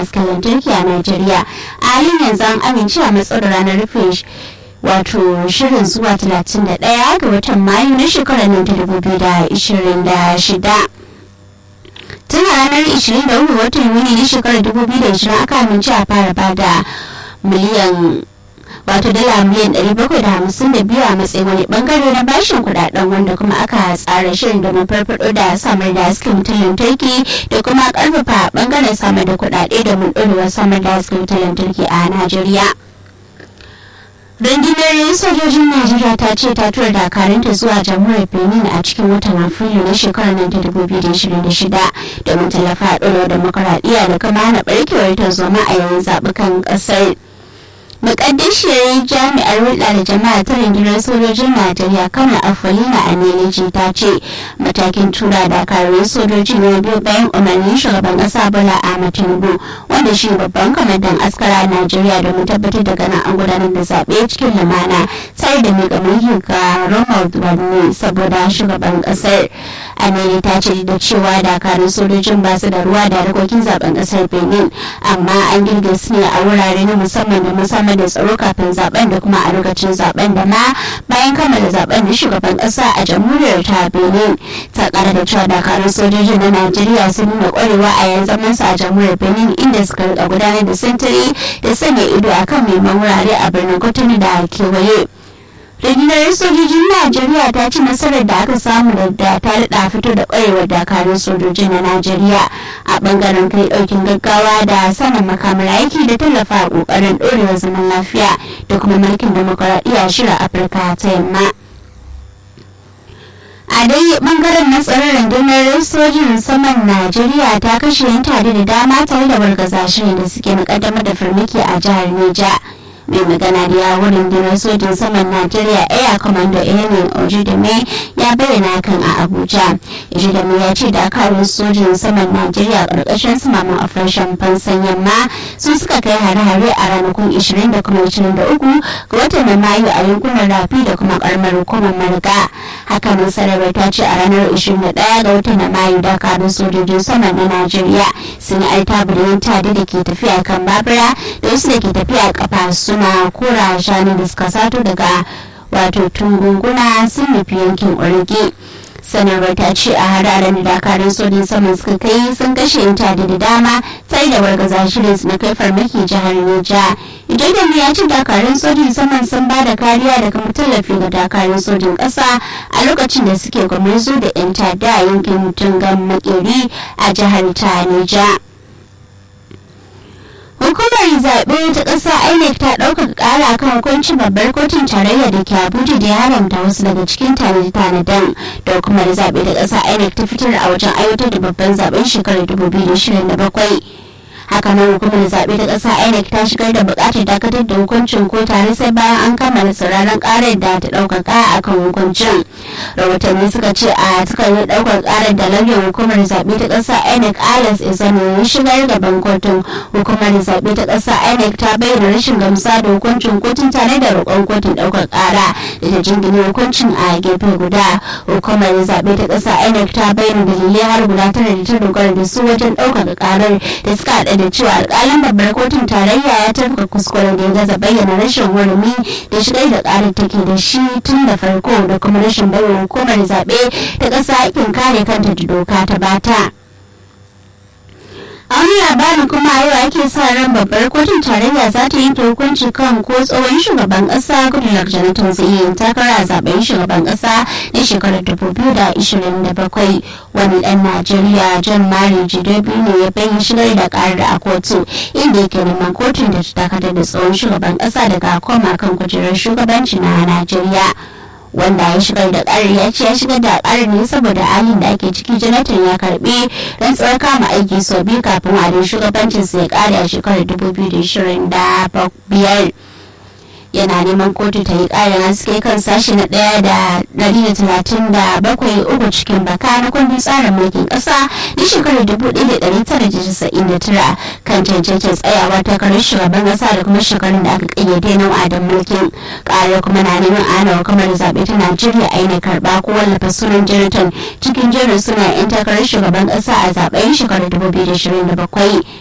hasken lantarki a Najeriya. A halin yanzu an amince a matsar ranar rufe wato shirin zuwa 31 ga watan Mayu na shekarar nan ta 2026. tun a ranar 23 watan yuni na shekarar 2020 aka amince a fara bada miliyan wato dala miliyan 752 a matsayin wani bangare na bashin kudaden wanda kuma aka tsara shirin domin farfado da samar da hasken wutar lantarki da kuma karfafa bangaren samar da kudade domin ɗorewar samar da hasken wutar lantarki a najeriya rundunar sojojin najeriya ta ce ta tura dakarunta zuwa jamhuriyar benin a cikin watan afrilu na shekarar nan ta 2026 domin tallafa a ɗora demokaradiyya da kuma hana barkewar tarzoma a yayin zaɓukan ƙasar mukaddishiyar jami'ar hulɗa da jama'a ta rundunar sojojin najeriya kama afolina a neliji ta ce matakin tura dakarun sojoji ne biyu bayan umarnin shugaban ƙasa bola ahmad tinubu wanda shi babban kwamandan askara a najeriya domin tabbatar da ganin an gudanar da zaɓe cikin lumana tare da miƙa mulki ga ronald wani saboda shugaban ƙasar aneli ta ce da cewa dakarun sojojin ba su da ruwa da harkokin zaben ƙasar benin amma an girge su ne a wurare na musamman da musamman da tsaro kafin zaben da kuma a lokacin zaben da ma bayan kammala zaben da shugaban kasa a jamhuriyar ta benin ta kara da cewa dakarun sojojin na najeriya sun nuna kwarewa a yanzu zaman su a jamhuriyar benin inda suka rika gudanar da sintiri da sanya ido akan neman wurare a birnin kotunu da kewaye rundunar sojojin najeriya ta ci nasarar da aka samu da ta daɗa fito da ƙwarewar dakarun sojoji na najeriya a ɓangaren kai ɗaukin gaggawa da sanin makamar aiki da tallafa a ƙoƙarin ɗorewar zaman lafiya da kuma mulkin demokuraɗiyya shirin afirka ta yamma a dai bangaren na tsaron rundunar sojin saman najeriya ta kashe yan tare da dama tare da wargaza shirin da suke mukaddamar da farmaki a jihar neja mai magana da yawon rundunar sojin saman najeriya air commando emin ojidame ya bayyana kan a abuja ojidame ya ce dakarun sojin saman najeriya karkashin sumaman operation fansan yamma su suka kai hare-hare a ranakun 20 da kuma 23 ga watan na mayu a yankunan rafi da kuma karamar hukumar marga hakanan sanarwar ta ce a ranar 21 ga watan na mayu dakarun sojojin saman na najeriya sun yi altabu da yin tadi da ke tafiya kan babura da wasu da ke tafiya kafa suna kura shanu da suka sato daga wato tungunguna sun nufi yankin orge sanarwar ta ce a hararen da dakarun sojin saman suka kai sun kashe yanta da dama sai da wargaza shirin su na kai farmaki jihar Neja. Idan ya ce dakarun sojin saman sun ba da kariya da kuma tallafi ga dakarun sojin ƙasa a lokacin da suke gwamnati da yan tada a yankin tungan makeri a jihar ta Neja. hukumar zaɓe ta ƙasa inec ta ɗaukaka ƙara kan hukuncin babbar kotun tarayya da ke abuja da ya haramta wasu daga cikin tanade-tanaden da hukumar zaɓe ta ƙasa inec ta fitar a wajen aiwatar da babban zaɓen shekarar 2027 hakanan hukumar zaɓe ta ƙasa inec ta shigar da buƙatar dakatar da hukuncin ko tare sai bayan an kammala sauraron ƙarar da ta ɗaukaka a kan hukuncin rahotanni suka ce a takardar ɗaukar ƙarar da lauyan hukumar zaɓe ta ƙasa inec alex izano ya shigar gaban kotun hukumar zaɓe ta ƙasa inec ta bayyana rashin gamsa da hukuncin kotun tare da roƙon kotun ɗaukar ƙara da ta jingine hukuncin a gefe guda hukumar zaɓe ta ƙasa inec ta bayyana dalilai har guda tara da ta dogara da su wajen ɗaukaka ƙarar da suka haɗa da cewa alƙalin babbar kotun tarayya ya tafka kuskure da ya gaza bayyana rashin hurumi da shigar da ƙarar take da shi tun da farko da kuma rashin bayyana hukumar zaɓe ta ƙasa aikin kare kanta da doka ta bata. a wani labarin kuma a yau ake sa ran babbar kotun tarayya za ta yanke hukunci kan ko tsohon shugaban kasa goodluck jonathan zai yi takara a zaben shugaban kasa na shekarar 2027 wani dan najeriya john mari jidobi ne ya bayyana shigar da karar a kotu inda yake neman kotun da ta dakatar da tsohon shugaban kasa daga koma kan kujerar shugabanci na najeriya wanda ya shigar da ƙarar ya ce ya shigar da ƙarar ne saboda halin da ake ciki jonathan ya karbi rantsuwar kama aiki sau biyu kafin wadin shugabancin ya kare a shekarar 2025 yana neman kotu ta yi ƙarin haske kan sashi na ɗaya da ɗari da talatin da bakwai uku cikin baka na kundin tsarin mulkin ƙasa na shekarar dubu ɗaya da ɗari tara da casa'in da tara kan cancantar tsayawa takarar shugaban ƙasa da kuma shekarun da aka ƙayyade na wa'adin mulkin ƙarar kuma na neman ana hukumar zaɓe ta najeriya aina karɓa ko wallafa sunan jonathan cikin jerin suna 'yan takarar shugaban ƙasa a zaɓen shekarar dubu biyu da ashirin da bakwai